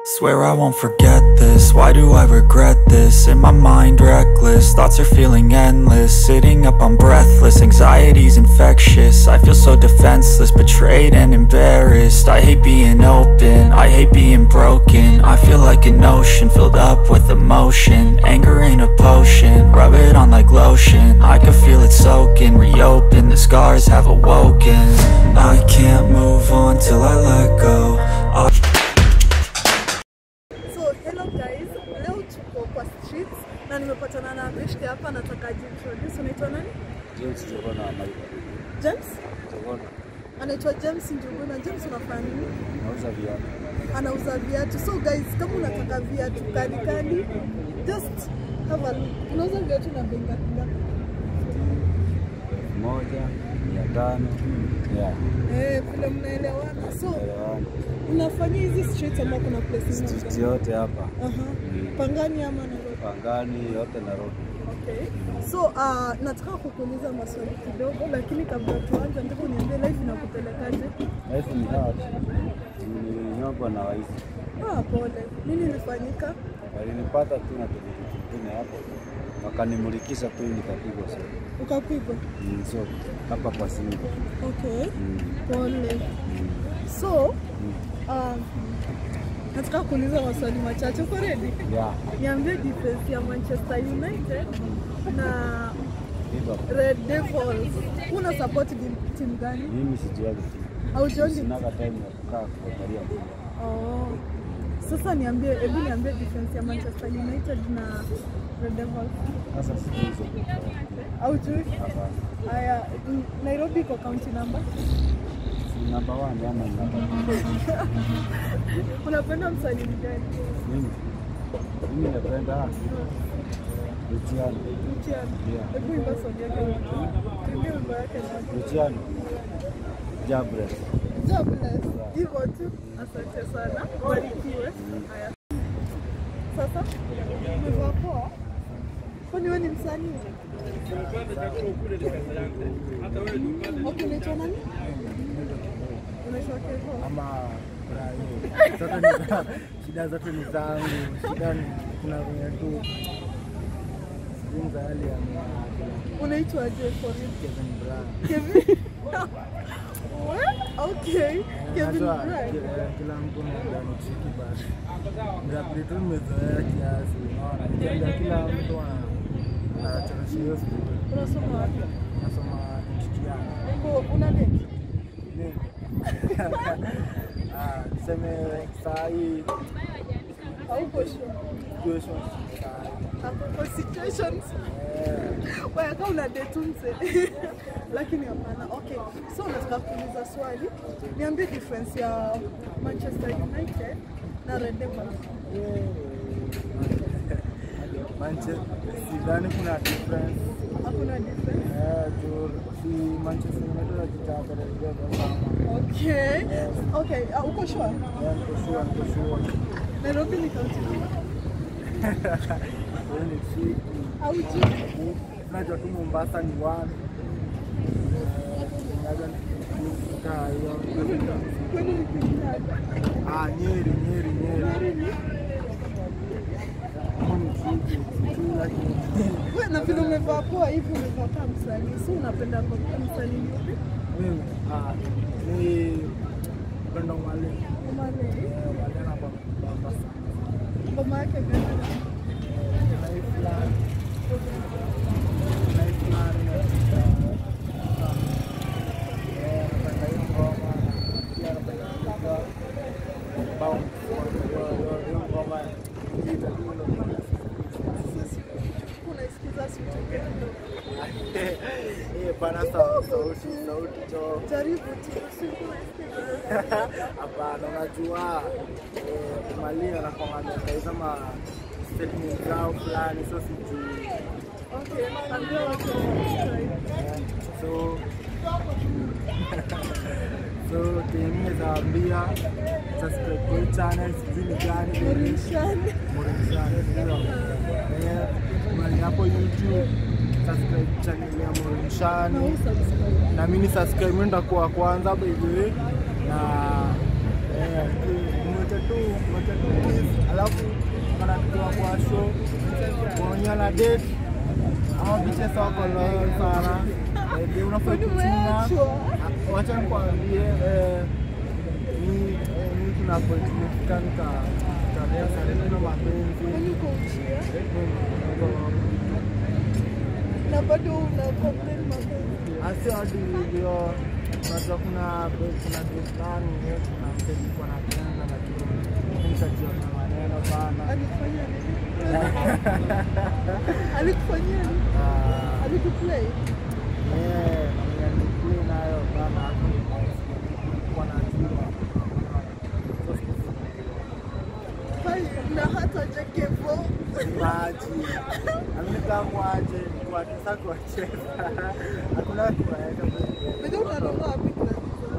Swear I won't forget this, why do I regret this? In my mind reckless, thoughts are feeling endless Sitting up I'm breathless, anxiety's infectious I feel so defenseless, betrayed and embarrassed I hate being open, I hate being broken I feel like an ocean filled up with emotion Anger ain't a potion, rub it on like lotion I can feel it soaking, reopen, the scars have awoken I can't move on till I let go I So hello guys, leo tuko kwa streets na nimepatana na beshte hapa, nataka jintroduce. Unaitwa nani? James Jogona Maika. James? Jogona Anaitwa James Njuguna. James unafanya nini? nauza viatu. Anauza viatu. So guys, kama unataka viatu kali kali, just have a look. Unauza viatu na bei ngapi ngapi? Moja, mia tano. Yeah, Eh, vile mnaelewana. So elewani. unafanya hizi streets ama kuna place Street moja? yote hapa. Aha. Mm. Pangani ama Nairobi? Pangani yote Nairobi. Okay. So uh, nataka kukuuliza maswali kidogo, lakini kabla tuanze, nataka uniambie life inakupelekaje? Life ni hard. Ninyongwa na waizi. Ah, pole. Nini ilifanyika? Walinipata tu na kitu kingine hapo. Wakanimulikisha tu nikapigwa so. Ukapigwa? Mm, so hapa kwa simu. Okay. Mm. Pole. Mm. So Mm. uh, nataka kuuliza maswali machache. Uko ready? Yeah. Niambie defense ya Manchester United na Hivyo. Red Devils. Una support tim- timu gani? Mimi sijuagi tu. Haujioni? Sinaga time ya kukaa kuangalia mpira. Oh. Sasa niambie, hebu niambie defense ya Manchester United na Red Devils. Sasa sijui hizo. Haujui? Hapana. Haya, mm, Nairobi iko county number. Si namba 1 ama namba two? Unapenda msanii mgani? Mimi mimi napenda Luciano. Luciano. Yeah. Hebu imba song yake. Tuimbie wimbo yake na. Luciano. Jabres. God bless. Hivyo tu. Asante sana. Barikiwe. Haya. Sasa umevaa poa? Kwani wewe ni msanii? Okay, unaitwa nani? Unaitwa Kevo. ama Brayo. Zote ni za- shida zote ni zangu, shida ni kuna venye tu sijui za hali ya mwa- Unaitwa je for real? Kevin Brown. Kevin. What? Okay. Kevin Najua Bryant. ki- eh, kila mtu anaenda ni tricky but mrapli tu nimezoea kiasi, unaona nikiambia kila mtu ana- anachorosha hiyo story. Unasoma wapi? Nasoma Kitiana. Uko una date? Nini? Ah, tuseme saa hii Hauko sure? situation saa hii. Hakuko situations. Eh, Wewe kama una date mse. Lakini hapana. Okay. So nataka kuuliza swali. Niambie difference ya Manchester United na Red Devils. Manchester sidhani kuna difference Hakuna difference. eh, juu si Manchester United wakitaka Red Devils ama Okay. Okay, uh, uko sure? yeah, niko sure, niko sure. Nairobi ni county number. Hiyo ni tricky. Haujui? Unajua tu Mombasa ni one Eh, labda nikikaa hiyo Kwani ni kijana? ah, Nyeri, Nyeri, Nyeri. Hiyo ni tricky, sijui lakini Wewe na vile umevaa poa hivi umevaa kama msanii. Si unapenda kwa msanii yupi? mimi ah, ni penda mwalimu Umale. Eh, mwalimu anabamba sana Ngoma yake gani? Unaisikiza sauti kidogo. Jaribu tu, si unaisikiza. Hapana, unajua eh, Mali anakwanga ma statement zao fulani, so sijui Okay, ambia watu wa so so tengine zaambia subscribe kwa hii channel sijui ni gani Murishani. Morishani ndio eh mali hapo YouTube subscribe channel ya Na Morishani usubscribe. na mimi subscribe ndio kwa kwanza by the way na eh mwete tu wacha tu kiss, alafu wanatoa kwa show kuonyana date ama bichesa wako loyal sana Eh, unafaa Kwani kuchunga umeachwa? Ah, wacha nikwambie eh, ni eh, ni kuna point nimefika nika tarehe sana mapenzi Kwani uko uchia? Niko- Na bado una complain mapenzi. asi hadi hivyo unajua kuna kuna date fulani eh, kuna msemi kwa napenda lakini nikajiona maneno bana Alikufanyia nini? Alikufanyia nini? Ah, Alikuplay? eh, nilikuwa nayo bana kwa najua Hai, na hata jakevo. maji amikamwaje kuatisa kuwacheza hakuna kuwaeka Bado unanunua wapi glasi zako?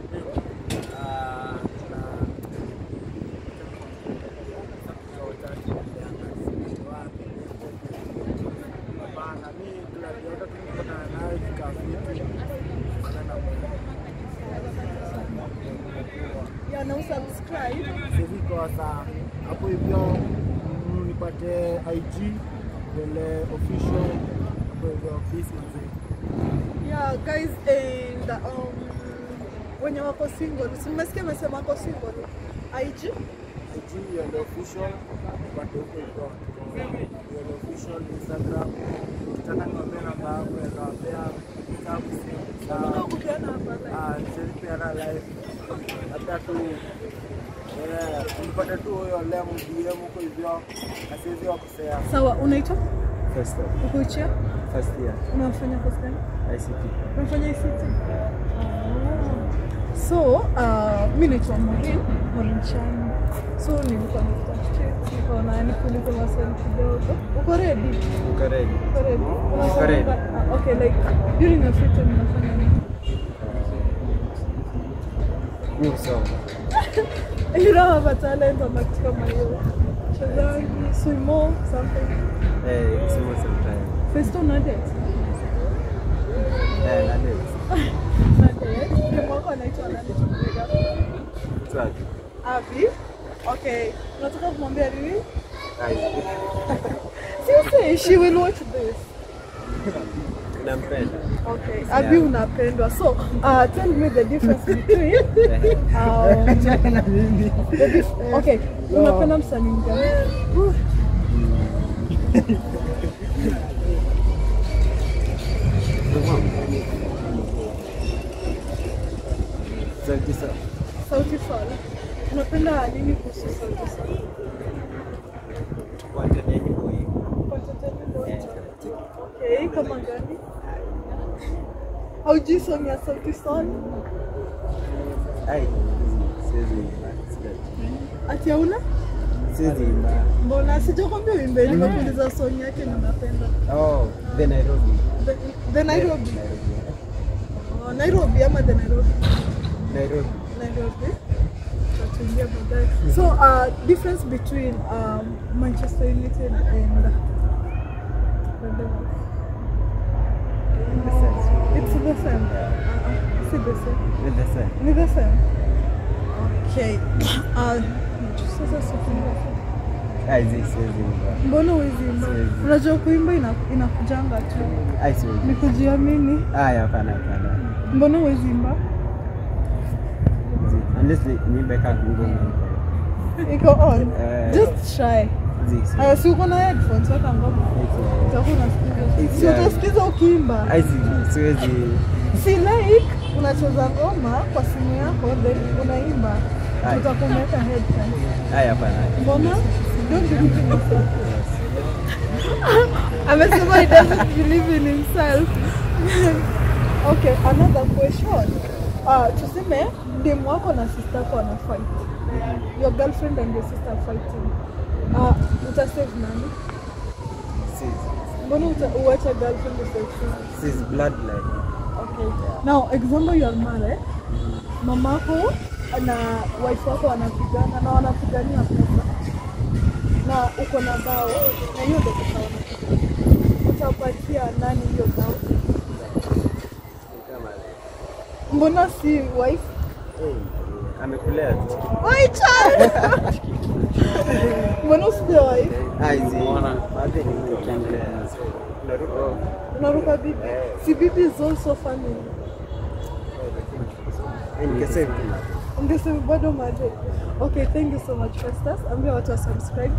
Ya na usubscribe. sivikosa hapo hivyo mm, nipate IG vile official hapo hivyo peace mazee Yeah, guys and um, wenye wako single, si mmesikia amesema wako single. IG IG yale official nipate huko hivyo yale official Instagram ukitaka niwaambie namba yangu ya kawapea kitabu Unataka sawa kupeana hapa like. Ah, siwezi peana live labda tu eh, nipate tu huyo lemu DM huko hivyo na siwezi wakosea Sawa, unaitwa? First, Uko uchia? first year, Unafanya course gani? ICT. Unafanya ICT? So, uh, mi naitwa Maureen, Maureen Chani. So, nilikuwa nakutafutia, nikaona nikuulize maswali kidogo. Uko ready? Uko ready? Uko ready? Unafanya ready. ka- ah, Okay, like during your free time unafanya nini? Mi husoma. You don't have a talent ama kitu kama hiyo. Chezaji, swimo, something. Eh, kusoma sometime. Festo na date? Eh, na date. Na date? Demu wako anaitwa nani tukupiga? Swag. Abi? Okay. Unataka kumwambia nini? Ai, Seriously, she will watch this. nampenda. Okay. Abi unapendwa. So, uh, tell me the difference between um, na mimi the dif- okay, unapenda msanii mgani? Sauti Sol. Sauti Sol. Unapenda nini kuhusu Sauti Sol? Content yake muhimu. Content Okay, kama gani? Haujui song ya Sauti Sol? Ai, siwezi imba. Sija- Ati hauna? Siwezi imba. Mbona sijakwambia uimbe, nimekuuliza song yake na unapenda. Oh, the Nairobi. The, the Nairobi. Nairobi. Oh, Nairobi ama the Nairobi? Nairobi. Nairobi. Tutaingia baadaye. So, uh, difference between um, Manchester United and the Devils? It's the same. Uh-uh. Is it the same? With the sun. Ni the same. Okay. Uh, sasa sifunga. Ai, zi siwezi imba. Mbona huwezi imba? Siwezi. Unajua kuimba ina, inakujanga tu. Ai, siwezi. Ni kujiamini. Ai, hapana, hapana. Mbona huwezi imba? Zi. Unless ni- niimbe kaa ngoma iko. Iko on. Eh. Just try. Zi, siwezi. Haya, si uko na headphones, weka ngoma. Iko. Utakuwa unasikiza. It's Si yeah. utasikiza ukiimba. Ai, zi- siwezi. Si like unacheza ngoma kwa simu yako then unaimba. Aye. Utakuwa umeweka headphones. Ai, hapana. Mbona? Don't believe in yourself. Amesema he doesn't believe in himself. okay, another question. Uh, tuseme demu wako na sister yako wana fight. Your girlfriend and your sister are fighting. Uh, utasave nani? Siwezi. Mbona uta- uache girlfriend usave sister? Siwezi bloodline. Okay. Now, example you are married. Mamako na wife wako wanapigana na wanapigania pesa. Na uko na bao na hiyo ndio pesa wanapigania. Utapatia nani hiyo bao? Ni kama Mbona si wife? eh, Amekulea tu. Oi, Charles! Mbona usijawahi? Unaruka bibi? Si bibi is also family. Ungesema bado maje. Okay, thank you so much Festus. Ambia watu wa subscribe.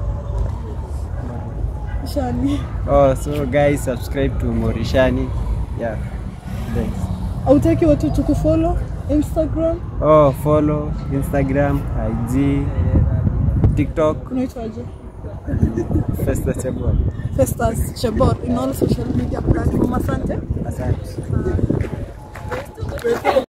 Shani. Oh, so guys, subscribe to Morishani. Yeah. Thanks. Hautaki watu tukufollow Instagram? Oh, follow Instagram, IG, TikTok, Unaitwaje? Festa Chabwa. Festus Chebor in all social media platform. Asante. Asante.